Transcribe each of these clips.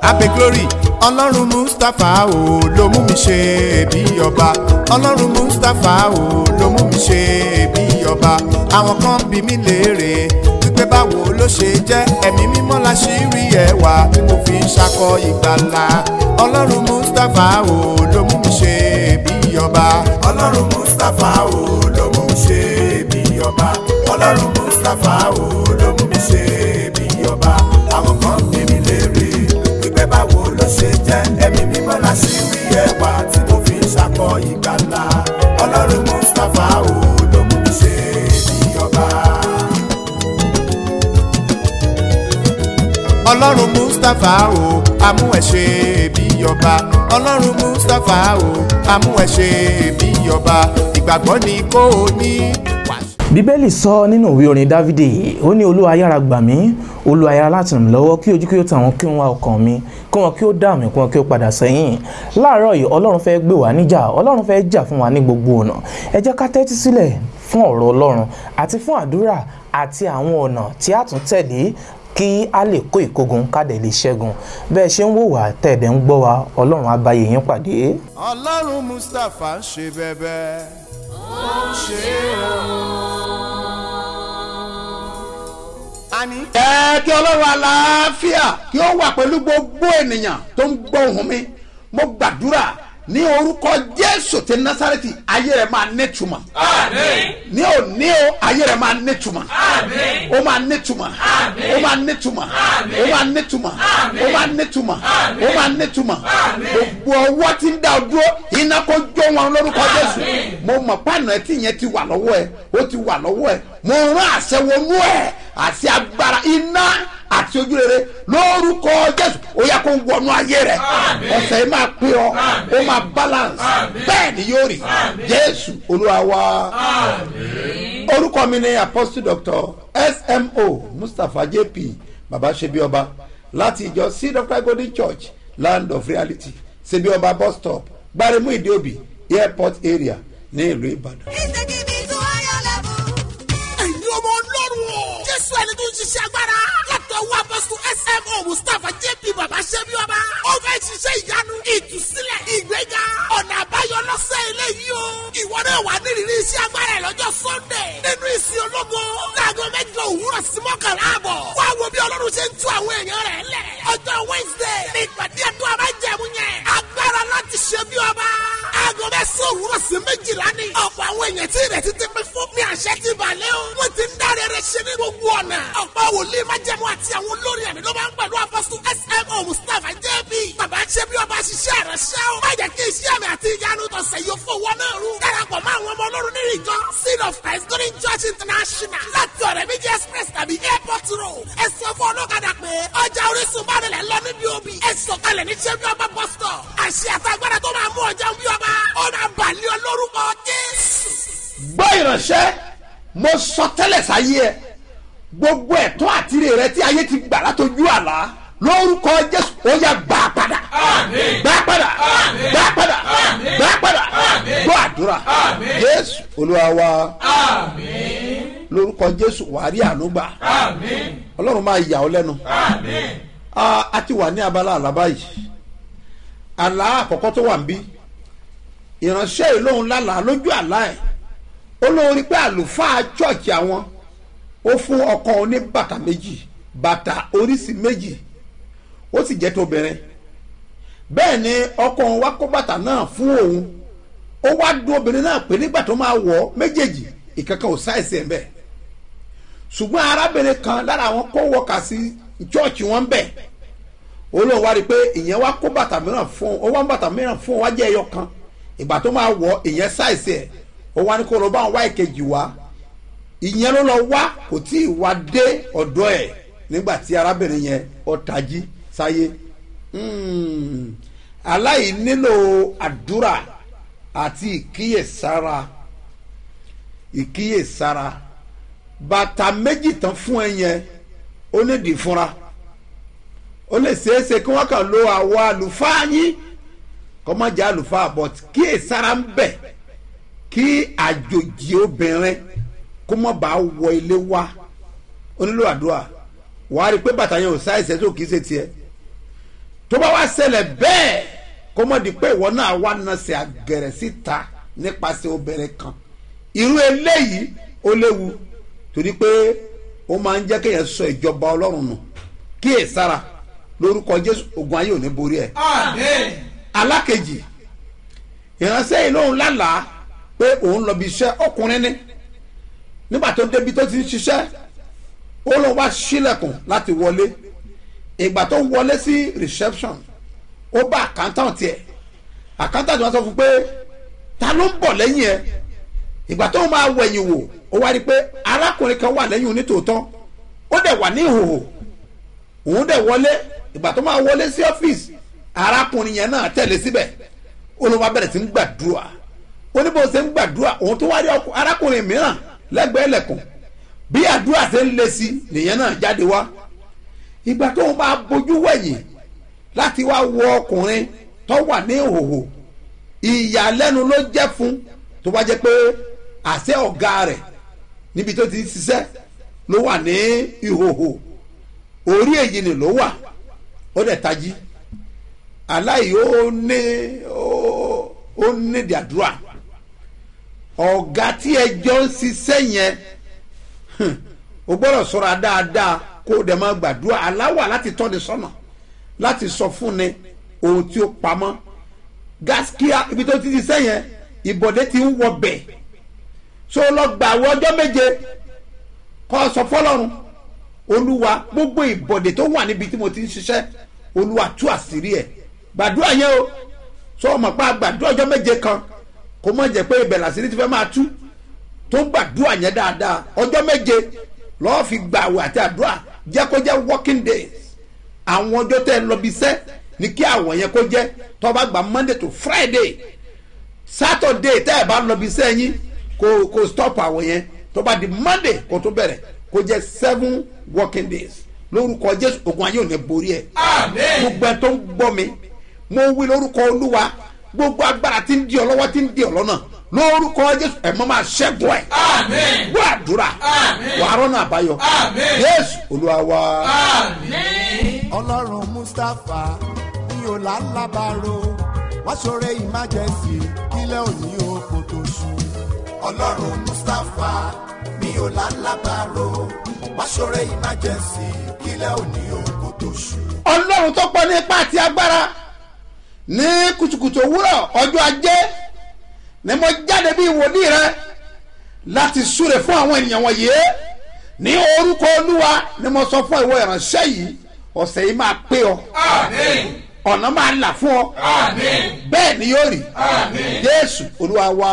abe glory ọlọ́run mustapha o ló mú mi ṣe bí ọba ọlọ́run mustapha o ló mú mi ṣe bí ọba àwọn kan bí mi léèrè wípé báwo ló ṣe jẹ́ ẹ̀mí mímọ́ la ṣì rí ẹwà tí mo fi ń ṣakọ ìgbàlà ọlọ́run mustapha o ló mú mi ṣe bí ọba ọlọ́run mustapha o ló mú mi ṣe bí ọba ọlọ́run mustapha o ló mú mi ṣe bí ọba àwọn kan bí mi léèrè wípé báwo ló ṣe jẹ́ ẹ̀mí mímọ́ la ṣì rí ẹwà tí mo fi ń ṣakọ ìgbàlà ọlọ́run mustapha o ló mú mi ṣe bí ọba. ọlọ́run mustapha o amú ẹ ṣe bí ọba ọlọ́run mustapha o amú ẹ ṣe bí ọba ìgbàgbọ́ ni kò ní wàásù. bíbélì sọ nínú ìwé orin dávidi ó ní olúwa yára gbà mí olúwa yára láti ràn mí lọ́wọ́ kí ojú kí ó tà wọ́n kí wọ́n wá ọkàn mi kí wọ́n kí ó dà mí kí wọ́n kí ó padà sẹ́yìn láàárọ̀ yìí ọlọ́run fẹ́ gbé wá níjà ọlọ́run fẹ́ jà fún wa ní gbogbo ọ̀nà ẹ jẹ́ ká tẹ́tí sílẹ̀ fún ọ̀rọ̀ ọlọ́run àti fún àdúrà àti àwọn ọ̀nà tí a tún tẹ̀lé kí a lè kó ìkógun kádẹ lè ṣẹ́gun bẹ́ẹ̀ ṣe ń wò wá tẹ̀dẹ̀ ń gbọ́ wa ọlọ́run á bá yín pàdé. ọlọ́run mustapha ń ṣe bẹ́bẹ́ ó ń ṣe o. àní ẹ kí ọlọ́run àlàáfíà kí ó wà pẹ̀lú gbogbo ènìyàn tó ń gbọ́ ohùn mi mo gbàdúrà ní orúkọ jésù ti násàrẹ́tì ayé rẹ̀ máa nítumọ̀ ní òní o ayé rẹ̀ máa nítumọ̀ ó máa nítumọ̀ ó máa nítumọ̀ ó máa nítumọ̀ ó máa nítumọ̀ ó máa nítumọ̀ gbogbo ọwọ́ tí ń dá ọ dúró iná kó jó wọn lórúkọ jésù mo mọ̀ pàànà ẹ tí yẹn ti wà lọ́wọ́ ẹ ó ti wà lọ́wọ́ ẹ mo rán àṣẹ wọnú ẹ àti agbára iná àti ojú rere lórúkọ jésù ó yẹ kó wọnú ayé rẹ ọ̀sẹ̀ yìí máa pé ọ ó máa balance bẹ́ẹ̀ ni yóò rí jésù olúwa wa orúkọ mi ni apostle doctor smo mustapha jp baba sebioba láti ìjọ seed of christ golden church land of reality sebioba bus stop gbaremu ìdíòbí airport area ní ìlú ìbàdàn. ẹ̀yin ọmọ ọlọ́run o. jésù ẹni tó ń ṣiṣẹ́ agbára. látọ̀ wá bọ́sùn smo mustapha jp baba ṣẹ́bi ọba. ó fẹ́ ṣiṣẹ́ ìyanu ìtúsílẹ̀ ìgbéga ọ̀nà àbáyọ lọ́sẹ̀ eléyìí o. ìwọ náà wà nírìírí iṣẹ́ agbára ẹ̀ lọ́jọ́ sunday. nínú ìsìn ológo láago mẹ́jọ òwúrọ̀ sí mọ́kànlá àbọ̀. wá wo bí ọlọ́run ṣe ń tú àwọn èèyàn rẹ̀ lẹ̀. ọjọ́ wednesday ní ìpàdé ẹ̀dùn abájẹ̀mú yẹn. agbára láti ṣe bí ọba. aago mẹ́sàn-án òwúrọ̀ sí méjìlá ni. ọ̀pọ̀ àwọn èèyàn tí ìrètí ti pín fún mi àṣẹ ti balẹ̀ o. wọ́n ti ń dáre rẹ̀ ṣe ní gbogbo ọ̀nà. ọ̀pọ̀ wòlíì májẹ̀mú àti àwọn olórí ẹ̀mí ló máa ń pẹ̀lú apọ́sù smo mustapha jb. bàbá ṣe bí ọba ṣiṣẹ́ rẹ̀ ṣẹ́ o. má jẹ́ kí iṣẹ́ mi àti ìyanu tọ̀sẹ̀ yóò fowó náà rú. darapọ̀ mọ́ àwọn ọmọ ọlọ́run nínú ìjọ seed of christ golden church international láti ọ̀rẹ́ méjì express tàbí airport road. ẹ sọ fún ọlọ́kadà pé ọjà orísun bá nílẹ̀ lọ níbi òbí. ẹ sọ̀kalẹ̀ ní ṣe bí ọba bus stop. àṣẹ àtàgbàdà tó máa mú ọjà bí ọba. ó máa bàlẹ́ ọ lórúkọ jésù. gbọ́ ìránṣẹ́ mo sọ tẹ́lẹ̀ sáyé ẹ gbogbo ẹ̀tọ́ àtìrè rẹ tí ayé ti gbà látọjú àlá lórúkọ jésù ó yà gbà á padà gbà á padà gbà á padà gbà á padà gbọ́ àdúrà jésù olúwa wa lórúkọ jésù wàá rí àánú gbà ọlọ́run máa yà ọ́ lẹ́nu Ah, a ti wà ní abala àlá báyìí àlá àkọ́kọ́ tó wà ń bí ìránṣẹ́ yìí lóun lálàá lójú àlá ẹ̀ ó lóun rí pé àlùfáà chọ́ọ̀chì àwọn ó fún ọkọ oní bàtà méjì bàtà oríṣi méjì ó sì jẹ́ tóbìnrin bẹ́ẹ̀ ni ọkọ òun wá kó bàtà náà fún òun ó wá dún obìnrin náà pé nígbà tó máa wọ̀ ọ́ méjèèjì ìkankan ò sáìsì ẹ̀ ń bẹ̀ ṣùgbọ́n arábìnrin kan lára àwọn kó wọkà sí chọ́ọ̀chì wọn bẹ̀ ó lóun wá rí i pé ìyẹn wá kó bàtà mìíràn fún ó wá bàtà mìíràn fún wá jẹ́ ẹyọ kan ìgbà tó máa wọ̀ ìyẹn sáìsì ẹ̀ ó wá ní kó lọ bá wọn wá ìkejì wá ìyẹn ló lọ wá kò tí ì wá dé ọ̀dọ́ ẹ̀ nígbà tí arábìnrin yẹn ó tají sáyé Hmm. aláì nílò àdúrà àti ìkíyèsára ìkíyèsára bàtà méjì tán fún ẹ yẹn ó ní dì fúnra ó lè ṣeéṣe kí wọ́n kàn lo àwọ̀ àlùfáà yín kọ́ má jẹ́ àlùfáà but kíyèsára ń bẹ̀ kí àjòjì obìnrin kó má bàa wọ ilé wá ó nílò àdúrà wàá rí i pé bàtà yẹn ò sáìsẹ́ tó kìí ṣe tiẹ̀ tó bá wá ṣẹlẹ̀ bẹ́ẹ̀ kó mọ̀ di pé ìwọ náà wá nasẹ̀ àgẹ̀rẹ̀ síta nípasẹ̀ obìnrin kan irú eléyìí ó léwu torí pé ó máa ń jẹ́ kéèyàn sọ ìjọba ọlọ́run nù kíyè sára lórúkọ jésù ogun ayé ò ní borí ẹ̀. alákejì ìránṣẹ́ yìí lóun lálàá pé òun lọ bí iṣẹ́ ọkùnrin ní nígbà tó débi tó ti ń ṣiṣẹ́ ó lóun wá sílẹ̀kùn láti wọlé ìgbà tó wọlé sí reception ó bá accountant ẹ̀ accountant wọn sọ fún pé ta ló ń bọ̀ lẹ́yìn ẹ̀ ìgbà tó máa wẹ̀yìn wò ó wá rí i pé arákùnrin kan wà lẹ́yìn onítòótọ́ ó dẹ̀ wà ní ìhòòhò òun dẹ̀ wọlé ìgbà tó máa wọlé sí ọ́fíìsì arákùnrin yẹn náà tẹ̀lé síbẹ̀ ó ló máa bẹ̀rẹ̀ sí ń gbàdúrà ó ní bó ṣe ń gbàdúrà òun tó wá rí arákùnrin mìíràn lẹ́gbẹ̀ẹ́ lẹ̀kùn bí àdúrà ṣe ń le sí nìyẹn náà jáde wá ìgbà tó máa bójú wẹ̀yìn láti wá wo ọkùnrin tó wà ní ìhòòhò ìyàlẹ́nu ló jẹ́ fún tó bá jẹ́ pé àṣẹ ọ̀gá rẹ̀ níbi tó ti ń ṣiṣẹ́ ló wà ní ìhòòhò orí èyí ni ló wà ó dẹ̀ tají aláì ó ní ó ní ìdàdúrà ọ̀gá tí ẹjọ́ ń ṣiṣẹ́ yẹn o gbọ́dọ̀ sọ̀rọ̀ dáadáa kó o dẹ̀ máa gbàdúrà aláwà láti tọ́ni sọ́nà láti sọ fún ni ohun tí ó pamọ́ gaskiya ibi tó ti ṣiṣẹ́ yẹn ìbọ̀dé ti ń wọ bẹ̀ so lọ gbà wọ ọjọ́ méje kọ́ sọ fọlọ́run olúwa gbogbo ìbọ̀dé tó wà níbi tí mo ti ń ṣiṣẹ́ olúwa tú àṣírí ẹ̀ gbàdúrà yẹn o sọ ọmọ pa gbàdúrà ọjọ́ méje kan kó mọ̀ jẹ́ pé ibẹ̀ làṣírí ti fẹ́ máa tú tó gbàdúrà yẹn dáadáa ọjọ́ méje lọ́ọ́ fi gbà àwẹ̀ àti àdúrà jẹ́ kó jẹ́ working days àwọn ọjọ́ tẹ́ ẹ lọ bí iṣẹ́ ní kí àwọn yẹn kó jẹ́ tó bá gba monday to friday saturday tẹ́ ẹ bá lọ bí iṣẹ́ yín kó kó stop àwọn yẹn tó bá di monday kó tó bẹ̀rẹ̀ kó jẹ́ seven working days lórúkọ jésù ogun ayé ò ní borí ẹ gbogbo ẹ tó ń gbọ́ mi mo wí lórúkọ olúwa gbogbo agbára tí ń di ọ lọ́wọ́ tí ń di ọ lọ́nà lórúkọ jésù ẹ mọ́ máa ṣẹ́gun ẹ̀ gbọ́ àdúrà wàá rọ́nà àbáyọ jésù olúwa wa. ọlọ́run mustapha ní ọ̀làlábàárò wá ṣoore emergency kílẹ̀ òní oko tó ṣú. ọlọ́run mustapha ní ọ̀làlábàárò wá ṣoore emergency kílẹ̀ òní oko tó ṣú. ọlọ́run tó pọ̀ ní ipá àti agbára ní kùtùkùtù òwúrọ̀ ọjọ́ ajé ni mo jáde bí wòlíì rẹ láti súre fún àwọn ènìyàn wọ̀nyí ní orúkọ olúwa ni mo sọ fún ìwọ ìránṣẹ́ yìí ọ̀sẹ̀ yìí máa pé ọ ọ̀nà máa là fún ọ bẹ́ẹ̀ ni yóò rí jésù olúwa wa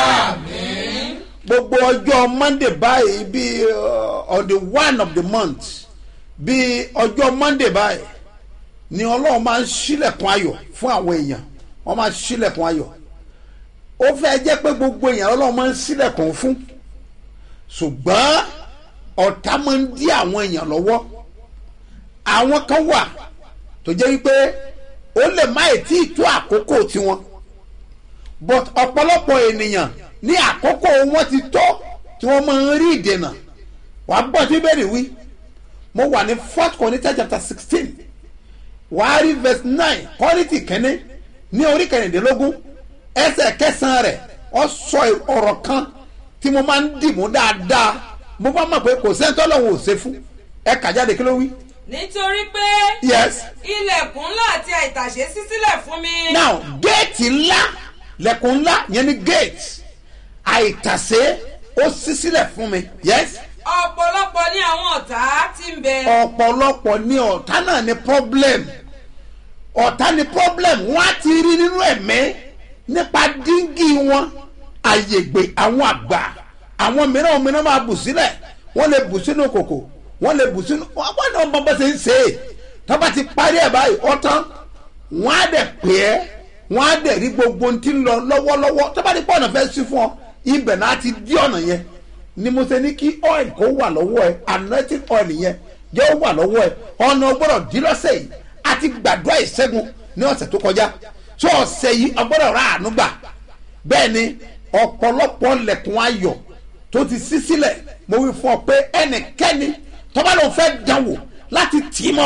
gbogbo ọjọ́ monday báyìí bí uh, on the one of the month bí ọjọ́ monday báyìí ni ọlọ́run máa ń ṣílẹ̀kùn ayọ̀ fún àwọn èèyàn wọ́n máa ń ṣílẹ̀kùn ayọ̀ ó fẹ́ jẹ́ pé gbogbo èèyàn ọlọ́run máa ń ṣílẹ̀kùn fún ṣùgbọ́n ọ̀tá máa ń dí àwọn èèyàn lọ́wọ́ àwọn kan wà tó jẹ́ wípé ó lè má ètí ìtú àkókò tiwọn but ọ̀pọ̀lọpọ̀ ènìyàn ní àkókò wọn ti tó tí wọ́n máa ń rí ìdènà wàá gbọ́ tí bẹ́ẹ̀ wí mo wà ní fourth corinthians chapter sixteen wàá rí verse nine kọ́rìtì kẹ́ni ní orí kẹrìndínlógún ẹsẹ̀ kẹsàn-án rẹ̀ ọ sọ ọ̀rọ̀ kan tí mo máa ń dìmú dáadáa mo bá mọ̀ pé kò sẹ́ńtọ́ lọ́wọ́ ò ṣe fún ẹ kà jáde kí ló wí. nítorí pé yes ilẹ̀kùn ńlá àti àìtàṣe ṣí sílẹ̀ fún mi. now géètì ńlá lẹ̀kùn ńlá yẹn ni géètì àìtàsé ó ṣí sílẹ̀ fún mi yes ọ̀pọ̀lọpọ̀ ní àwọn ọ̀tá tí ń bẹ. ọ̀pọ̀lọpọ̀ ní ọ̀tá náà ní problem ọ̀tá ní problem wọ́n á ti rí nínú ẹ̀mí nípa díngì wọn àyègbè àwọn àgbà àwọn mìíràn mìíràn máa bù sílẹ̀ wọ́n lè bù sínú kòkò wọ́n lè bù sínú wọ́n náà bọ́ bọ́ ṣe ń ṣe é tọ́ba ti parí ẹ̀ báyìí ọ̀tán wọ́n á dẹ̀ pè é wọ́n á dẹ̀ rí gbogbo ohun tí ń lọ lọ́wọ́lọ́wọ́ tọ́ba ti pọ̀ ọ̀nà fẹ́ sí fún ọ ibẹ̀ náà ti dí ọ̀nà yẹn ni mo ṣe ní kí oil kó wà lọ́wọ́ ẹ anointing oil yẹn jẹ́ ó wà lọ́wọ́ ẹ ọ̀nà ọgbọ́dọ̀ dí lọ́sẹ̀ yìí àti gbàdúrà ìṣẹ́gun ní ọ̀sẹ̀ tó kọjá tó ọ̀sẹ̀ yìí ọgbọ́dọ̀ rà àánú gbà bẹ́ẹ̀ ni ọ̀pọ̀lọpọ̀ lẹ̀kùn ayọ̀ tó ti ṣí sílẹ̀ mo wí fún ọ pé ẹnikẹ́ni tọ́ba ló fẹ́ dánwò láti tì í mọ́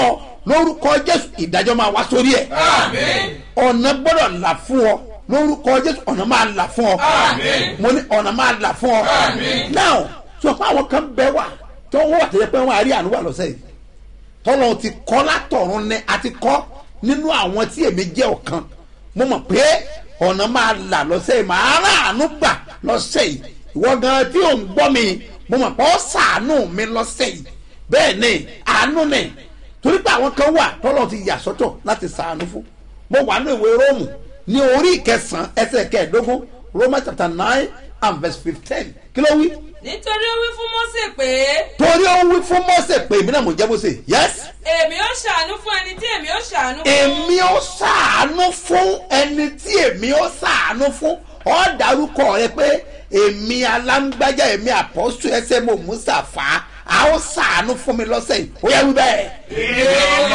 lórúkọ jésù ìdájọ́ máa wá sórí ẹ̀ ọ̀nà gbọ́dọ̀ là fún ọ lórúkọ jésù ọ̀nà máa là fún ọ mo ní ọ̀nà máa là fún ọ now sọ pé àwọn kan bẹ wà tó wọ́n wà tẹ́lẹ̀ pé wọ́n á rí àánú wà lọ́sẹ̀ yìí tọ́lọ́ ti kọ́ látọ̀run ní àti kọ́ nínú àwọn tí èmi jẹ́ ọ̀kan mo mọ̀ pé ọ̀nà máa là lọ́sẹ̀ yìí màá rà àánú gbà lọ́sẹ̀ yìí ìwọ gan tí ò ń gbọ́ mi mo mọ̀ pé ó sàánú mi lọ́sẹ̀ yìí bẹ́ẹ̀ ni àánú ni torí pé àwọn kan wà tọ́lọ́ ti yà sọ́tọ̀ láti sàánú fún mo wà ní ìwé róòmù ní orí ìkẹsàn-án ẹsẹ̀ kẹẹ̀ẹ́dógún romans chapter nine and verse fifteen kí ló wí nítorí ó wí fún Mósè pé torí ó wí fún mọ́sẹ̀ pé èmi náà mo jẹ́ mọ́sẹ̀ yes èmi ó ṣàánú fún ẹni tí èmi ó ṣàánú fún. èmi ó sàánú fún ẹni tí èmi ó sàánú fún ọ dárúkọ rẹ pé èmi alágbájá èmi àpọ́sù ẹsẹ̀ mo mùsàfà a ó sàánú fún mi lọ́sẹ̀ yìí ó yẹ wí bẹ́ẹ̀.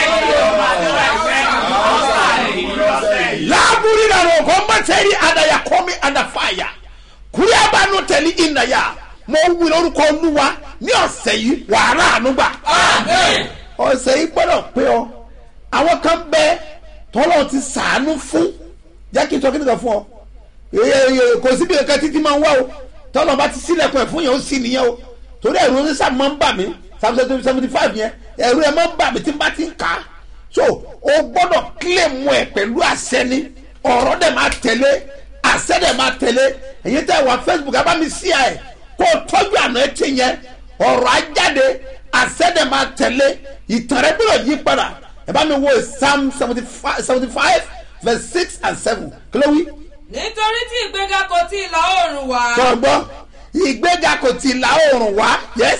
láàbùrí nàró kò mbàtẹ́rì àdàyà kọ́mi àdàfàyà kúrẹ́bà nù tẹ̀lé ìnàyà mo wí lórúkọ olúwa ní ọ̀sẹ̀ yìí wàhálà ànúgbà ọ̀sẹ̀ yìí gbọ́dọ̀ pé ọ àwọn kan bẹ tọ́lọ́ ti sàánú fún jẹ́ kí n sọ kí n sọ fún ọ Èè, kò síbi kankan títí máa ń wá o tọ́lọ́ bá ti sílẹ̀kùn ẹ̀ fún yẹn ó sì nìyẹn o torí ẹ̀rù oníṣà máa ń bà mí seventy five yẹn ẹ̀rù ẹ̀ máa ń bà mí tí n bá ti ń kà á so o gbọ́dọ̀ kílèmù ẹ̀ pẹ̀lú àṣẹ ni ọ̀rọ̀ dẹ̀ máa tẹ̀lé àṣẹ dẹ̀ máa tẹ̀lé èyí tẹ́ wà Facebook ẹ bá mi sí ẹ̀ kó o tọ́jú àná ẹ̀ ti yẹn ọ̀rọ̀ ajáde àṣẹ dẹ̀ máa tẹ̀lé ìtàn rẹ gbọ́dọ̀ yí padà ẹ bá mi wo Psalm seventy five verse six and seven kí ló wí nítorí tí ìgbéga kò tí ì la oòrùn wá gbọ́ngbọ́ ìgbéga kò ti la oòrùn wá yes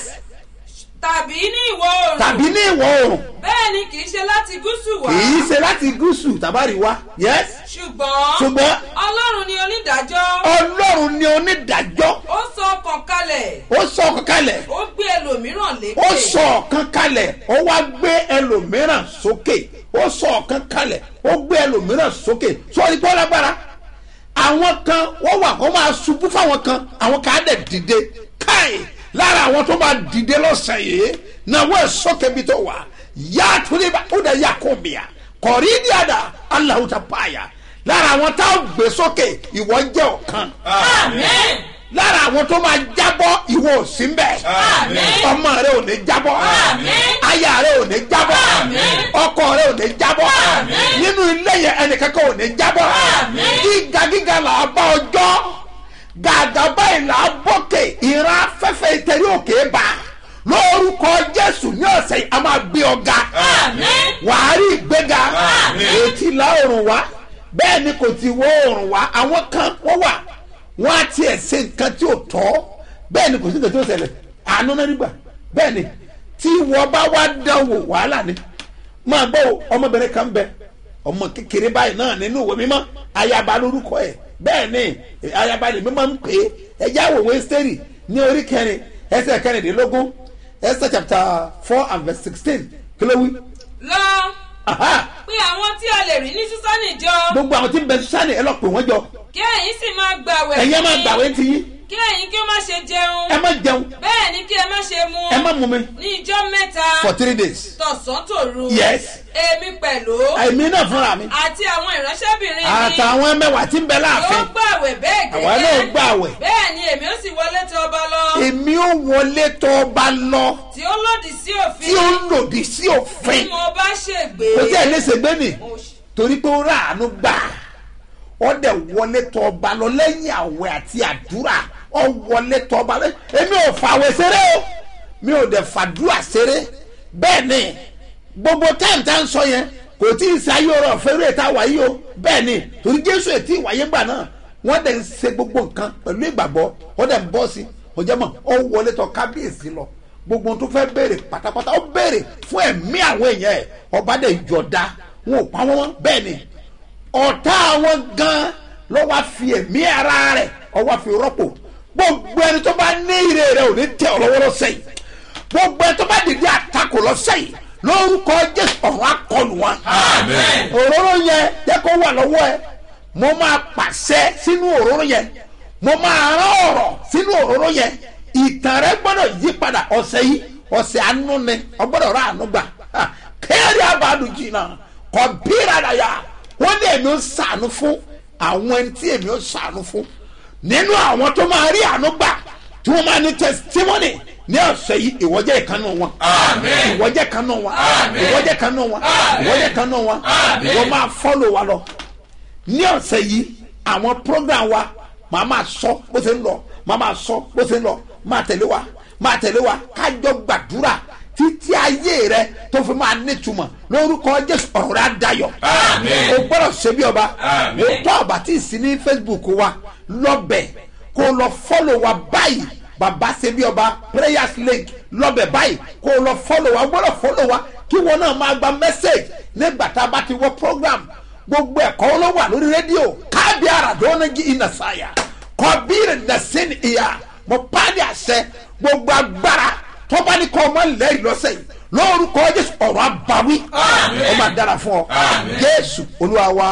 tàbí ní ìwọ̀ oòrùn tàbí ní ìwọ̀ oòrùn bẹ́ẹ̀ ni kì í ṣe láti gúúsù wá kì í ṣe láti gúúsù tàbárí wá yes ṣùgbọ́n ṣùgbọ́n ọlọ́run ni onídàájọ́ ọlọ́run ni onídàájọ́ ó sọ ọkàn kalẹ̀ ó sọ ọ̀kan kalẹ̀ ó gbé ẹlòmíràn lékè ó sọ ọ̀kan kalẹ̀ ó wá gbé ẹlòmíràn sókè ó sọ ọ̀kan kalẹ̀ ó gbé ẹlòmíràn sókè sọ́ọ́ni pọ́ lágbára àwọn kan wọ́n wà kó máa ṣubú fáwọn kan àwọn kan á dẹ̀ dìde káì lára àwọn tó máa dìde lọ́sàn yìí náà wọ́n ẹ̀ sókè bí tó wà yá torí bá ó dẹ̀ yà kó bìà kọ̀rí ní àdá aláwùjọ báyà lára àwọn táwọn gbé sókè ìwọ jẹ́ ọ̀kan àmín lára àwọn tó máa jábọ́ ìwọ ò sí mbẹ̀ Àmín. ọmọ rẹ ò ní jábọ́ Àmín. aya rẹ ò ní jábọ́ Àmín. ọkọ rẹ ò ní jábọ́ Àmín. nínú ilé yẹn ẹnìkankan ò ní jábọ́ Àmín. gíga gíga là á bá ọjọ́ gàgà báyìí là á bókè ìran afẹ́fẹ́ ìtẹ̀rí òkè bá lórúkọ jésù ní ọ̀sẹ̀ yìí a máa gbé ọ̀gá àmín wàá rí ìgbéga Àmín. ètí la oòrùn wá bẹ́ẹ̀ ni kò ti wọ oòrùn wá àwọn kan wọ́n wà wọ́n á tiẹ̀ ṣe nǹkan tí ò tọ́ bẹ́ẹ̀ ni kò sí nǹkan tí ó ṣẹlẹ̀ àánú náà nígbà bẹ́ẹ̀ ni tí wọ́n bá wá dánwò wàhálà ni máa gbọ́ o, ọmọbìnrin kan bẹ ọmọ kékeré báyìí náà nínú ìwé mímọ́ ayaba lórúkọ ẹ̀ bẹ́ẹ̀ ni ayaba lè mímọ́ ń pè é ẹ̀já òwe sẹ́rì ní orí kẹrin ẹsẹ̀ kẹrìndínlógún ẹsẹ̀ chapter four and verse sixteen kí ló wí. lọ Aha! pé àwọn tí a lè rí ní sísánì jọ gbogbo àwọn tí ń bẹ sani ẹ lọ pè wọn jọ kí ẹ̀yin sì máa gbàwẹ̀ ẹ̀yin ẹ fún máa mi. gbàwé ti yín kí ẹ̀yin kí ó má ṣe jẹun ẹ má jẹun bẹ́ẹ̀ ni kí ẹ má ṣe mu ẹ má mú mi ní ijọ́ mẹ́ta for three days tọ̀sán tòru Yes. èmi pẹ̀lú èmi náà fúnra mi àti àwọn ìránṣẹ́bìnrin mi àtàwọn mẹ́wàá tí ń bẹ yóò láàfin gbàwẹ̀ bẹ́ẹ̀ àwa náà gbàwẹ̀ bẹ́ẹ̀ ni èmi ó sì wọlé tọ̀ ọba lọ èmi ò wọlé tó ọba lọ tí ó lòdì sí tí òfin ó lòdì sí tí òfin mo bá ṣègbè kò tí ẹ lè ṣègbè nì Mo ṣe- torí pé ó ráàánú gbà ó dẹ̀ wọlé tó ọba lọ lẹ́yìn àwẹ̀ àti àdúrà ó wọlé tó ọba lọ èmi ò fàwẹ̀ ṣeré o mi ò dẹ̀ fàdúrà ṣeré bẹ́ẹ̀ ni gbogbo táìmù tá à ń sọ yẹn kò tí ì sáyé ọ̀rọ̀ fẹ́rẹ́ tá a wà yìí o bẹ́ẹ̀ ni torí jésù ètí ìwáyé gbà náà wọ́n dẹ̀ ń ṣe gbogbo nǹkan pẹ̀lú ìgbàgbọ́ ó dẹ̀ ń bọ́ sí i ó jẹ́ mọ̀ ó wọlé tó kábíyèsí lọ gbogbo ohun tó fẹ́ béèrè pátápátá ó béèrè fún ẹ̀mí àwọn èèyàn ẹ̀ ọba dẹ̀ yọ̀ọ̀da wọn ò pa wọ́n mọ́ bẹ́ẹ̀ ni ọ̀tá àwọn gan ló wá fi ẹ̀mí ara rẹ̀ ó wá fi rọ́pò gbogbo ẹni tó bá ní ire rẹ̀ ò ní tẹ ọ lọ́wọ́ lọ́sẹ̀ yìí gbogbo ẹni tó bá dìde àtakò lọ́sẹ̀ yìí lórúkọ jésù ọ̀run akọlù wọn. Amen. òróró yẹn jẹ́ kó wà lọ́wọ́ ẹ mo máa pàṣẹ sínú òróró yẹn mo máa rán ọ̀rọ̀ sínú òróró yẹn ìtàn rẹ gbọ́dọ̀ yí padà ọ̀sẹ̀ yìí ọ̀sẹ̀ àánú ni ọgbọ́dọ̀ rà àánú gbà Ha, kéèrè abàdù jìnnà kọ bíra dàyà wọ́n ní èmi ń sànú fún àwọn ẹni tí èmi ń sànú fún nínú àwọn tó máa rí àánú gbà tí wọ́n máa ní testimony ní ọ̀sẹ̀ yìí ìwọ́jẹ́ ìkànnì wọn ìwọ́jẹ́ ìkànnì wọn ìwọ́jẹ́ ìkànnì wọn ìwọ́jẹ́ ìkànnì wọn ìwọ́ máa fọ́lò wa lọ ní ọ̀sẹ̀ yìí àwọn program wa màá máa sọ bó ṣe ń lọ màá máa sọ bó ṣe ń lọ máa tẹ̀lé wa máa tẹ̀lé wa kájọ gbàdúrà títí ayé rẹ tó fi máa nítumọ̀ lórúkọ jésù ọ̀rọ̀ rẹ á dayọ̀ o gbọ́dọ̀ ṣe bí ọba o tọ́ ọba tí ì sí ní facebook wa lọ́bẹ̀ kó o lọ fọ́lọ̀ wa báyìí bàbá ṣe bí ọba prayers link lọ́bẹ̀ báyìí kó o lọ fọ́lọ̀ wa o gbọ́dọ̀ fọ́lọ̀ wa kí wọn náà máa gba message nígbà tá a bá ti wọ program gbogbo ẹ̀kọ́ ló wà lórí rédíò káàbí àràdọ́nàjì ìnàsáyà kọ́bíìrì nàṣẹ́ni ìyá mo pàdé àṣẹ gbogbo agbára tọ́ba ní kọ́ ọmọ lẹ́yìn lọ́sẹ̀ yìí lórúkọ jésù ọ̀rọ̀ àbáwí ó máa dára fún ọ jésù olúwa wa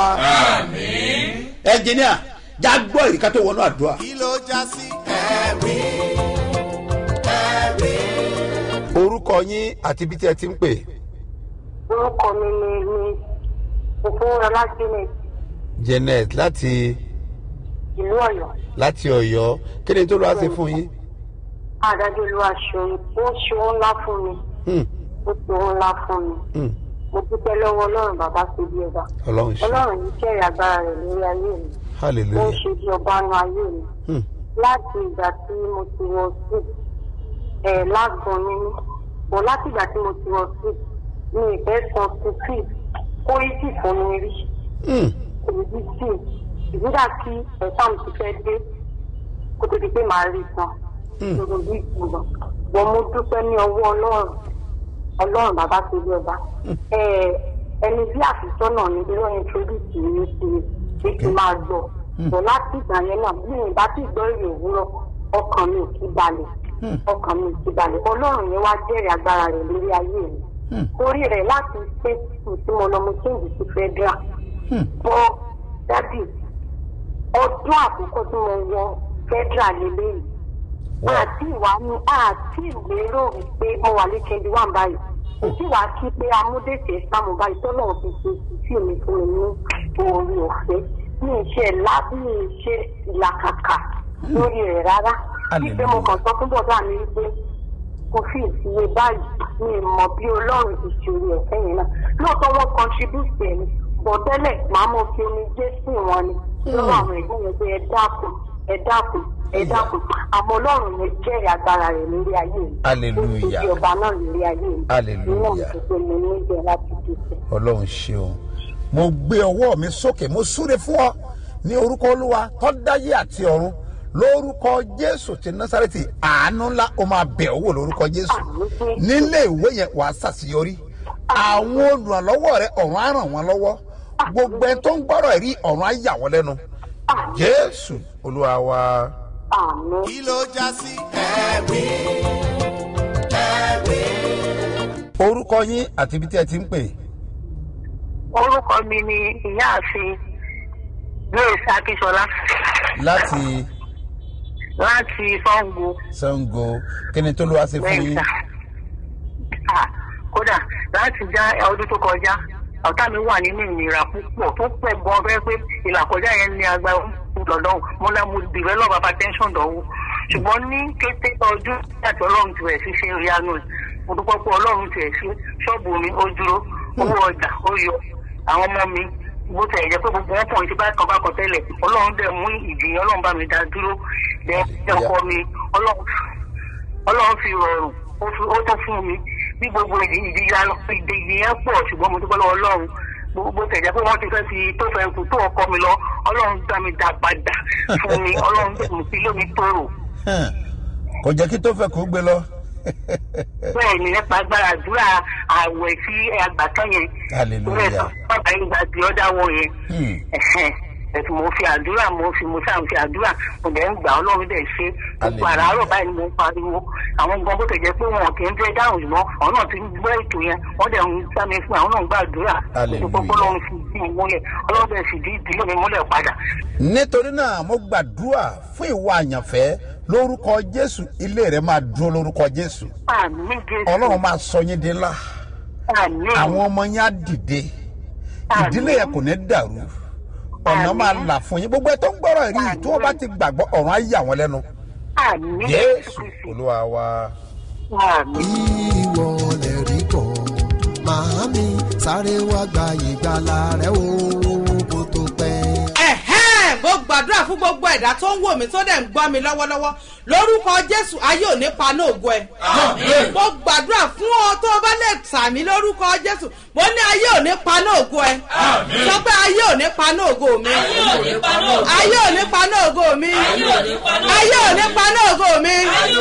ẹnjìníà já gbọ́ ìrìkà tó wọnú àdúrà. kí ló já sí ẹ̀rí ẹ̀rí. orúkọ yín àti ibi tí ẹ ti ń pè. orúkọ mi ni ni òfúnrọlá janet janet láti ìlú ọyọ láti ọyọ kí ni tó lọ́wọ́ ṣe fún yín. adájọ olúwa ṣeun ó ṣeun ńlá fún mi Hmm, ó ṣeun ńlá fún mi hmm, mo dúpẹ́ lọ́wọ́ ọlọ́run bàbá ṣe bí ọba ọlọ́run ṣe ọlọ́run yìí kẹ́rì agbára rẹ̀ lórí ayé mi ó ń hallelujah. ṣe bí ọba nu ayé mi Hmm, láti ìgbà tí mo ti wọ sí ẹ̀ lágbọ̀n mi ní bọ̀ láti ìgbà tí mo ti wọ sí mi ìfẹ́ san sí sí kó yí sì fún mi rí. hmm, èyí sì ìgbéga kí ẹ̀sán ti fẹ́ dé kó tó di pé màá rí san lórí bí ìgbìmọ̀ wọn mo dúpẹ́ ní ọwọ́ ọlọ́run ọlọ́run bàbá tó bí ọba Ẹ- ẹni bí àfisọ́nà ni bí wọ́n introduce mi sí pé kí n máa gbọ́ bọ̀ láti ìgbà yẹn náà bí mi bá ti gbọ́ èrè òwúrọ̀ ọkàn mi ò kí balẹ̀ ọkàn mi ò kí balẹ̀ ọlọ́run yẹn wá jẹ́rìí agbára rẹ̀ lórí ayé mi torí rẹ̀ láti ṣe tí mo lọ mo change sí federal bọ́ dádì ọdún àkọ́kọ́ tí mo wọ federal lélẹ́yìí àti ìwà ni àti ìlérò wípé mo wà ní twenty one báyìí òtí wàá kí pé amúdèsè sáàmù báyìí tọ́lọ̀ fi ṣe ìfì mi fún mi ní orí ọ̀fẹ́ ní iṣẹ́ lábí iṣẹ́ ìlàkàkà lórí rẹ̀ rárá wípé mo kàn sọ fún bọ̀dá mi wípé kò fi ìfìyè báyìí ní ìmọ̀ bí ọlọ́run ìṣòro ẹ̀fẹ́ yẹn náà lóòótọ́ wọn contribute ẹ̀ ní bọ̀ tẹ́lẹ̀ màá mọ̀ fi omi jẹ́ sí wọn ni lọ́wọ́ àwọn ẹ̀gbọ́n yẹn pé ẹ dákun ẹ dákun ẹ dákun àmọ́ ọlọ́run yẹn jẹ́rìí agbára rẹ̀ lórí ayé mi Hallelujah. ó ti di ọba náà lórí ayé mi Hallelujah. nínú ìṣẹ̀ṣẹ̀ mi ní ìjẹ́ láti dìbò. ọlọ́run ṣeun mo gbé ọwọ́ mi sókè mo súre fún ọ ní orúkọ olúwa tó dáyé àti ọ̀run lórúkọ jésù ti násàrẹ́tì àánú ńlá ó máa bẹ̀ ọ́ wò lórúkọ jésù nílé ìwé yẹn wàá ṣàṣeyọrí àwọn olùrànlọ́wọ́ rẹ ọ̀run á ràn wọ́n lọ́wọ́ gbogbo ẹni tó ń gbọ́rọ̀ rí ọ̀run á yà wọ́n lẹ́nu jésù olúwa wa. àmì kí ló já sí ẹ̀rí ẹ̀rí. orúkọ yín àti ibi tí ẹ ti ń pè orúkọ mi ni ìyáàfin grace akíṣọlá láti láti sango sango kí ni tó ló wá ṣe fún yín. mẹ́ta Ah, kódà láti já ọdún tó kọjá ọ̀tá mi wà nínú ìnira púpọ̀ tó pẹ̀ gan fẹ́ pé ìlàkọjá yẹn ní agbára lọ́dọ̀ mo lá mo develop hypertension dọ̀wọ́ ṣùgbọ́n ní kété ọdún àti ọlọ́run ti rẹ̀ sí ṣe ìyanu ẹ̀ mo dúpẹ́ pé ọlọ́run ti rẹ̀ sí ṣọ́ọ̀bù mi ó dúró owó ọjà ó yọ àwọn ọmọ mi bó tẹ̀ jẹ́ pé gbogbo wọn pọ̀ ní ti bá kan bá kan tẹ́lẹ̀ ọlọ́run dẹ̀ mú ìdíyàn ọlọ́run bá mi dá dúró dẹ̀ ọkọ mi ọlọ́run ọlọ́run fi rọrùn ó fi- ó tó fún mi bí gbogbo ìdí ìdíyà lọ ìdí yẹn pọ̀ ṣùgbọ́n mo dúpẹ́ lọ́wọ́ ọlọ́run gbogbo tẹ̀jẹ́ pé wọ́n ti fẹ́ fi tó fẹ́ kú tó ọkọ mi lọ ọlọ́run dá mi dá padà fún mi ọlọ́run dẹ̀ mú sí lómi tóró Hàn, kò jẹ́ kí tó fẹ́ kó gbé lọ. bẹ́ẹ̀ ni nípa agbára àdúrà àwẹ̀ sí àgbàtàn yẹn Hallelujah. Torí ẹ̀ bàbá yìí gba ti ọ́dà wọ yẹn Hmm. Ẹ̀hẹ́n. ẹ̀sùn mo fi àdúrà mo fi mo sáà fi àdúrà mo dẹ̀ ń gbà ọlọ́run dẹ̀ ṣe gbogbo Hallelujah. àràárọ̀ báyìí ni mo ń pariwo àwọn gan bó tẹ̀ jẹ́ pé wọn kì í fẹ́ dáhùn ṣùgbọ́n àwọn náà ti ń gbọ́ ètò yẹn wọ́n dẹ̀ ń gbá mi fún àwọn náà ń gbàdúrà Hallelujah. gbogbo ọlọ́run fi dí mi múlẹ̀ ọlọ́run dẹ̀ sì dí ìdílé mi múlẹ̀ padà nítorí náà mo gbàdúrà fún ìwà àyànfẹ́ lórúkọ jésù ilé rẹ máa dúró lórúkọ jésù àmì jésù ọlọ́run máa sọ yín di ńlá àmì àwọn ọmọ yẹn á dìde ìdílé yẹn kò ní dàrú ọ̀nà Àmín. máa là fún yín gbogbo ẹ tó ń gbọ́rọ̀ rí i tí wọ́n bá ti gbàgbọ́ ọ̀run á yà wọ́n lẹ́nu àmì jésù olúwa wa. àmì. ìwọ lè rí bọ̀ màámi sáré wá gba ìgbàlà rẹ o kó tó pẹ́. ẹ̀hẹ́n mo gbàdúrà fún gbogbo ẹ̀dá tó ń wò mí tó dẹ̀ ń gbọ́ mi lọ́wọ́lọ́wọ́ lórúkọ jésù ayé ò ní paná ògo ẹ. mo gbàdúrà fún ọ tó o bá lè sàmì lórúkọ jésù mo ní ayé ò ní paná ògo ẹ. sọ pé ayé ò ní paná ògo mi. ayé ò ní paná ògo mi. ayé ò ní paná ògo mi.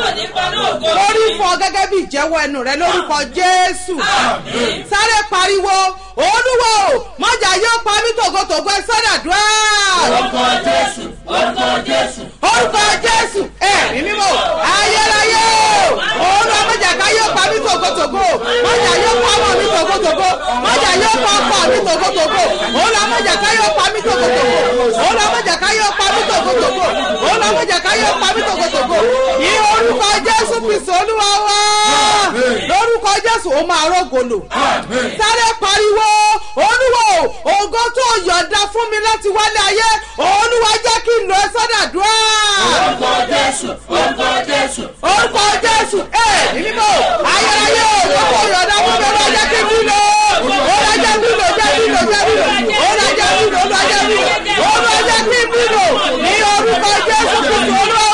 lórí fún ọ gẹ́gẹ́ bí ìjẹ́wọ́ ẹnu rẹ lórúkọ jésù. sáré pariwo olúwo mọ̀jà yóò pa mí tògótògó ẹ sọ́dàdúrà. orúkọ jésù orúkọ jésù. orúkọ jésù ẹ̀mí mímọ́ ayérayé olúwa mọ̀jà ká yóò pa mí tògótògó mọ̀jà yóò pa ọmọ mi tògótògó mọ̀jà yóò pa ọkọ mi tògótògó olúwa mọ̀jà ká yóò pa mí tògótògó olúwa mọ̀jà ká yóò pa mí tògótògó olúwa mọ̀jà ká yóò pa mí tògótògó ní orúkọ jésù kristu olúwa wá lórúkọ jésù ó máa rògbòlò sáré pariwo olúwo ògo tó yọ̀ǹda fún mi láti wálé ayé olúwa jẹ́ kí n lọ ẹ sọ́dàdúrà. orúkọ jésù orúkọ jésù. orúkọ jésù ẹ mímọ ayérayé ògo tó yọ̀ǹda fún mi olúwa jẹ́ kí n lọ. olúwa jẹ́ kí n lọ jẹ́ kí n lọ jẹ́ kí n lọ olúwa jẹ́ kí n lọ olúwa jẹ́ kí n lọ olúwa jẹ́ kí n lọ ní orúkọ jésù kristu olúwa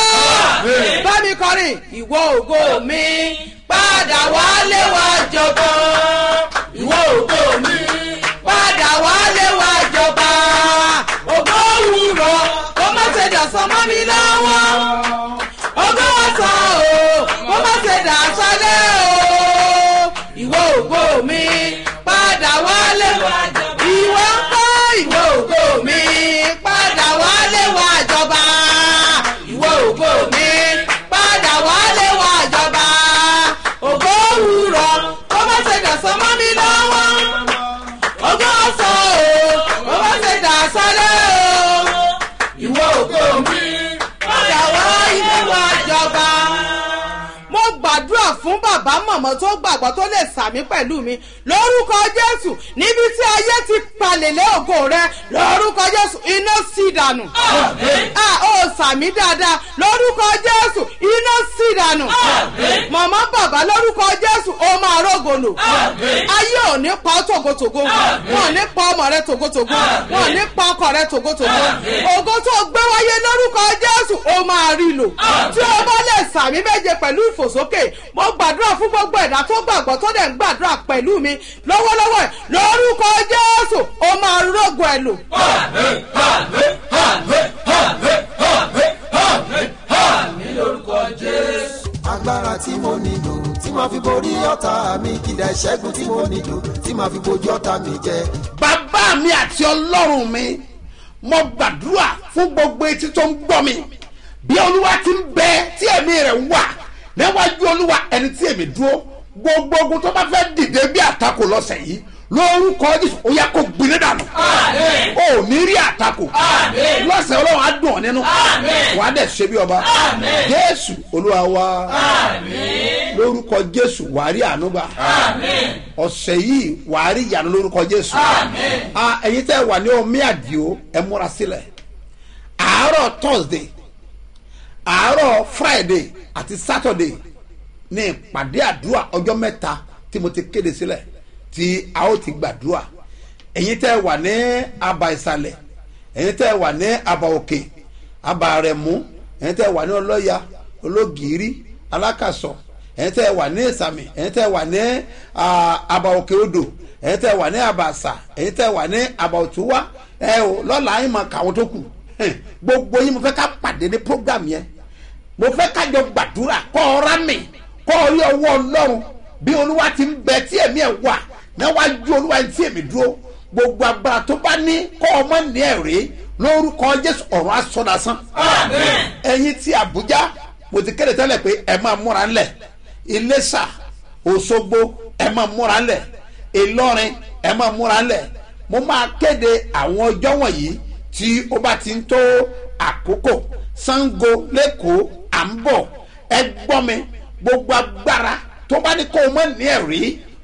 bá mi kọrin ìwọ ògo mi padà wálé wá jọba ìwọ ògo mi padà wálé wá jọba ògo òwúrọ̀ kó má ṣe dàsán mọ́ mi lọ́wọ́ ògo ọ̀sán o kó má ṣe dàsálẹ̀ o ìwọ ògo mi padà wálé wá jọba ìwọ ń kọ́ ìwọ ògo mi padà wálé wá jọba ìwọ ògo mi padà wálé wá jọba ògo òwúrọ̀ kó má ṣe dàsán mọ́ mi lọ́wọ́ ògo ọ̀sán o kó má ṣe dàsálẹ̀ o ìwọ ògo mi padà wá ilé wa jọba. mo gbàdúrà fún bàbá mọ̀mọ́ tó gbàgbọ́ tó lè sàmí pẹ̀lú mi lórúkọ jésù níbi tí ayé ti palẹ̀lẹ̀ ògo rẹ lórúkọ jésù iná sí dànù. a ó sàmí dáadáa lórúkọ jésù iná sí dànù. mọ̀mọ́ bàbá lórúkọ jésù ó máa rógòlò. ayé ò ní pa ọ́ tògótògó wọn ò ní pa ọmọ rẹ tògótògó wọn ò ní pa ọkọ rẹ tògótògó ògo tó gbé wáyé lórúkọ jésù ó máa rí lò tí o bá lè sàmí méje pẹ̀lú ìfòsókè mo gbàdúrà fún gbogbo ẹ̀dá tó gbàgbọ́ tó dẹ̀ ń gbàdúrà pẹ̀lú mi lọ́wọ́lọ́wọ́ ẹ̀ lórúkọ jésù ó máa rógo ẹ̀ lò. agbára tí mo nílò tí màá fi borí ọ̀tá mi kìdá ìṣẹ́gun tí mo nílò tí màá fi bojú ọ̀tá mi jẹ. bàbá mi àti ọlọ́run mi mo gbàdúrà fún gbogbo etí tó ń gbọ́ mi bí olúwa ti ń bẹ tí ẹ̀mí rẹ̀ wà níwájú olúwa ẹni tí èmi dúró gbogbo ogun tó bá fẹ́ dìde bí àtakò lọ́sẹ̀ yìí lórúkọ jésù ó yẹ kó gbiná dànù ó ní rí àtakò lọ́sẹ̀ ọlọ́run á dùn ọ́ nínú wàá dẹ̀ ṣe bí ọba jésù olúwa wa lórúkọ jésù wàá rí ànúgbà ọ̀sẹ̀ yìí wàá rí ìyanu lórúkọ jésù Ah, ẹ̀yin tẹ́ wà ní omi àdìo ẹ múra sílẹ̀ àárọ̀ thursday àárọ̀ friday àti saturday ní ìpàdé àdúrà ọjọ́ mẹ́ta tí mo ti kéde sílẹ̀ tí a ó ti gbàdúrà ẹ̀yin tẹ́ wà ní aba ìsàlẹ̀ ẹ̀yin tẹ́ wà ní aba òkè aba rẹ̀mú ẹ̀yin tẹ́ wà ní ọlọ́ya ológìírí alákàsọ̀ ẹ̀yin tẹ́ wà ní ìsàmì ẹ̀yin tẹ́ wà ní ah, aba òkè odò ẹ̀yin tẹ́ wà ní aba àṣà ẹ̀yin tẹ́ wà ní aba òtúwá ẹ̀ o lọ́la yín mọ̀ kàwọn tó kù Hẹ̀, gbogbo yín mo fẹ́ ká pàdé ní program yẹn mo fẹ́ kájọ gbàdúrà kọ́ ọ̀rá mi kọ́ orí ọwọ́ ọlọ́run bí olúwa ti ń bẹ tí ẹ̀mí ẹ̀ wà níwájú olúwa tí èmi dúró gbogbo agbára tó bá ní kọ́ ọmọ ní ẹ̀rí lórúkọ jésù ọ̀run asọ́dasán ẹ̀yin ti àbújá mo ti kéde tẹ́lẹ̀ pé ẹ máa múra ńlẹ̀ iléṣà òṣogbo ẹ máa múra ńlẹ̀ ìlọrin ẹ máa múra ńlẹ̀ mo máa kéde àwọn ọjọ́ wọ̀nyí tí ó bá ti ń tó àkókò sango lẹ́kọ̀ọ́ à ń bọ̀ ẹ gbọ́ mi gbogbo agbára tó bá ní kó o mọ̀ ní ẹ̀rí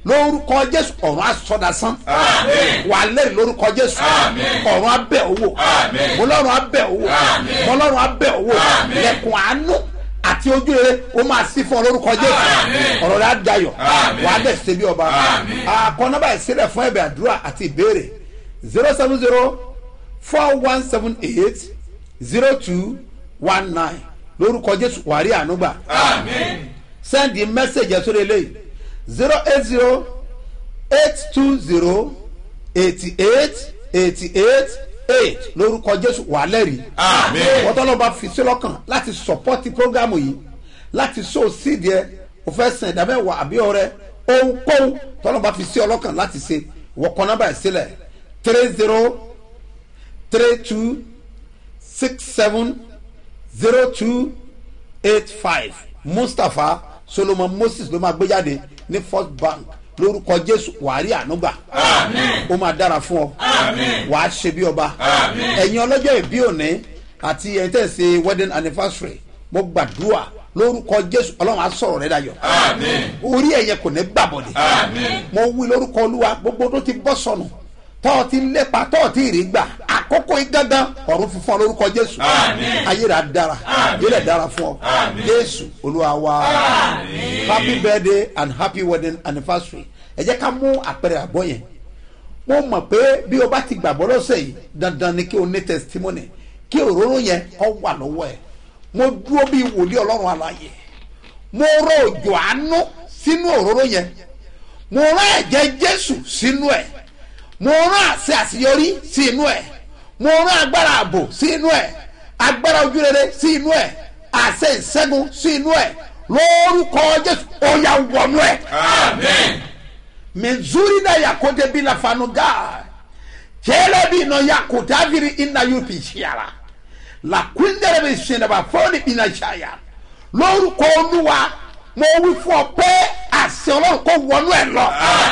lórúkọ jésù ọ̀run asọdasán wà lẹ́rìí lórúkọ jésù ọ̀run abẹ́ owó mọlọ́run abẹ́ owó mọlọ́run abẹ́ owó lẹ́kùn àánú àti ojú rere ó máa sí fún ọ lórúkọ jésù ọ̀rọ̀ rẹ̀ á dayọ̀ wà á dẹ̀ ṣe bí ọba àkọ́nọ́bà ìsílẹ̀ fún ẹ̀bẹ̀ àdúrà àti ìbéèrè zero seven zero four one seven eight zero two one nine lórúkọ jésù wàrí ànúgbà sẹ́ndì mẹ́sẹ̀gì ẹ̀sọ́ lélẹ̀ zero eight zero eight two zero eighty eight eighty eight eight lórúkọ jésù wà lẹ́rìí wọ́n tọ́lọ́ bá fi sí lọ́kàn láti sọ́pọ́tì prógámù yìí láti sọ síìdì ẹ o fẹ́ sàn ẹ̀dá mẹ́wàá àbí ọrẹ ohunkóhun tọ́lọ́ bá fi sí ọlọ́kàn láti ṣe wọ́n kọ́ nọ́mbà ẹ̀ sílẹ̀ three zero three two six seven zero two eight five mustapha solomon moses ló máa gbé jáde ní first bank lórúkọ jésù wàárí ànúgbà ó máa dára fún ọ wàá ṣe bí ọba ẹ̀yin ọlọ́jọ́ ìbí òní àti ẹ̀yin tẹ̀ ṣe wedding anniversary mo gbàdúrà lórúkọ jésù ọlọ́run á sọ̀rọ̀ rẹ dayọ̀ orí ẹ̀yẹ kò ní gbàbọ̀dẹ̀ mo wí lórúkọ olúwa gbogbo tó ti bọ́ sọnù tọ́ ti lépa tọ́ ti rí gbà àkókò yìí gángan ọ̀run fífọ́n lórúkọ jésù ayé rà dára ayé rẹ̀ dára fún ọ jésù olúwa wa happy birthday and happy wedding anniversary ẹ jẹ́ ká mú àpẹẹrẹ àbọ̀ yẹn mo mọ̀ pé bí o bá ti gbàgbọ́ lọ́sẹ̀ yìí dandan ni kí o ní testimony kí òróró yẹn ọ wà lọ́wọ́ ẹ̀ mo dúró bí wòlíì ọlọ́run àlàyé mo rọ òjò àánú sínú òróró yẹn mo rán ẹ̀jẹ̀ jésù sínú ẹ̀ mo rán àṣẹ àṣeyọrí sí inú ẹ̀ mo rán agbára ààbò sí inú ẹ̀ agbára ojúrere sí inú ẹ̀ àṣẹ ìṣẹ́gun sí inú ẹ̀ lórúkọ jésù ó yà wọnú ẹ̀. mezuri na yakote bila fanuga kyele bino yakotaviri ina yupi shiara lakwindere bi sinna ba fɔni bina shaya lórúkọ olúwa mo wí fún ọ pé àṣẹ ọlọ́run kò wọnú ẹ̀ lọ.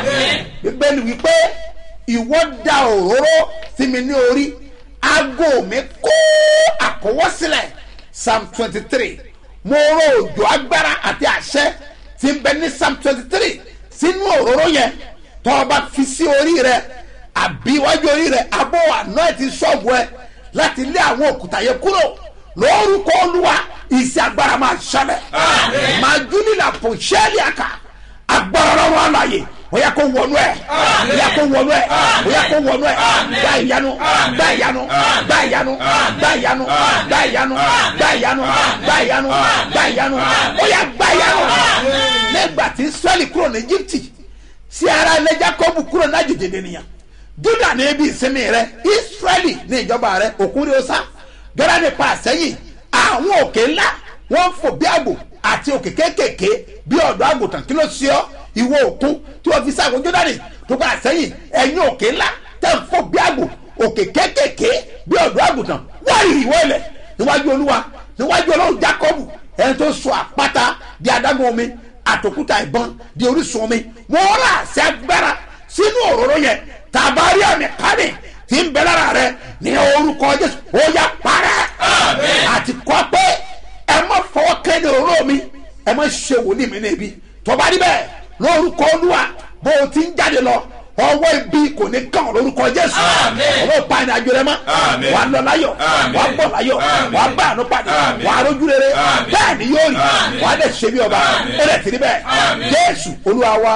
bíbélì wípé ìwọ da òróró sí mi ní orí aago mi kó àkọwọ́sílẹ̀ psalm twenty three mo rọ òjò agbára àti àṣẹ tí ń bẹ ní psalm twenty three sínú òróró yẹn tó o bá fi sí orí rẹ àbí iwájú orí rẹ abọ́ àná ẹ̀ ti ṣọ́ọ̀bù ẹ láti lé àwọn òkúta yẹn kúrò lórúkọ olúwa ìsì agbára máa ṣẹlẹ̀ máa júlìlà pò ṣẹ́ẹ̀lì àkà agbára lọ́wọ́ àlàyé bóyá kó wọnú ẹ bóyá kó wọnú ẹ bóyá kó wọnú ẹ gbá ìyanu gbá ìyanu gbá ìyanu gbá ìyanu gbá ìyanu gbá ìyanu gbá ìyanu gbá ìyanu bóyá gbá ìyanu nígbà tí israẹli kúrò ní egypte sí ara ilé jacob kúrò ní àjèjì ènìyàn juda ní ibi ìsinmi rẹ israẹli ní ìjọba rẹ òkúri ọsá gbẹrẹ nípa àsẹyìn àwọn òkè ńlá wọn fò bí àgbò àti òkè kéékèèké bí ọdọ àgùntàn kí ló ṣe ọ ìwọ òkun tí wọn fi sáàgùn jọdani tó padà sẹyìn ẹyin òkè ńlá tẹ ń fò bí àgbò òkè kéékèèké bí ọdọ àgùntàn wọn rí ìwọ ilẹ níwájú olúwa níwájú ọlọrun jacob ẹni tó sọ àpáta di adágún omi àtòkúta ìbọn di orísun omi wọn rà sí agbára sínú òróró yẹn tàbárí àmì kánì tí ń bẹ lára rẹ ní orúkọ jésù ó yá parẹ́ àti kọ́ pé ẹ má fọwọ́ kẹ́ni òróró mi ẹ má ṣe wòlíì mi níbi tọ́ba níbẹ̀ lórúkọ olúwa bó o ti ń jáde lọ ọwọ́ ibi kò ní kàn ọ́ lórúkọ jésù ọwọ́ ìpa ẹni àjò rẹ mọ́ wà á lọ láyọ̀ wà á bọ̀ láyọ̀ wà á bá àánú pàdé wà á rójú rere bẹ́ẹ̀ ni yóò rí wà á dẹ̀ ṣe bí ọba ó dẹ̀ ti rí bẹ́ẹ̀ jésù olúwa wa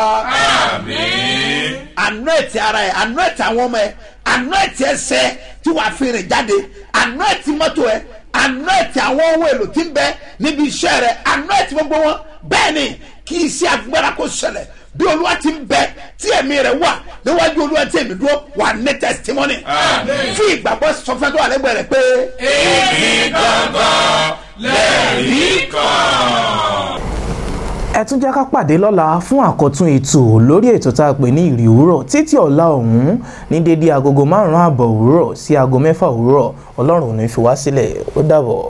àná ẹ̀tì ara ẹ̀ àná ẹ̀tì àwọn ọmọ ẹ̀ àná ẹ̀tì ẹsẹ̀ tí wàá fi rìn jáde àná ẹ̀tì mọ́tò ẹ̀ àná ẹ̀tì àwọn ohun èlò tí ń bẹ níbi iṣẹ́ rẹ̀ àná ẹ̀tì gbogbo wọn bẹ́ẹ̀ ni kí iṣẹ́ agbára kó ṣẹlẹ̀ bí olúwa ti ń bẹ tí ẹ̀mí rẹ̀ wà níwájú olúwa tí èmi dúró wà ní testimony fún ìgbàgbọ́ sọfẹ́ tó wà lẹ́gbẹ̀ẹ́ rẹ̀ pé. èmi gangan lẹ́rìí kan. ẹ tún jẹ́ ká pàdé lọ́la fún àkọ́tún ètò lórí ètò tá a pè ní ìrì òwúrọ̀ títí ọ̀la ọ̀hún ní dédé agogo márùn-ún àbọ̀ òwúrọ̀ sí aago mẹ́fà òwúrọ̀ ọlọ́run ò ní fi wá sílẹ̀ ó dàbọ̀.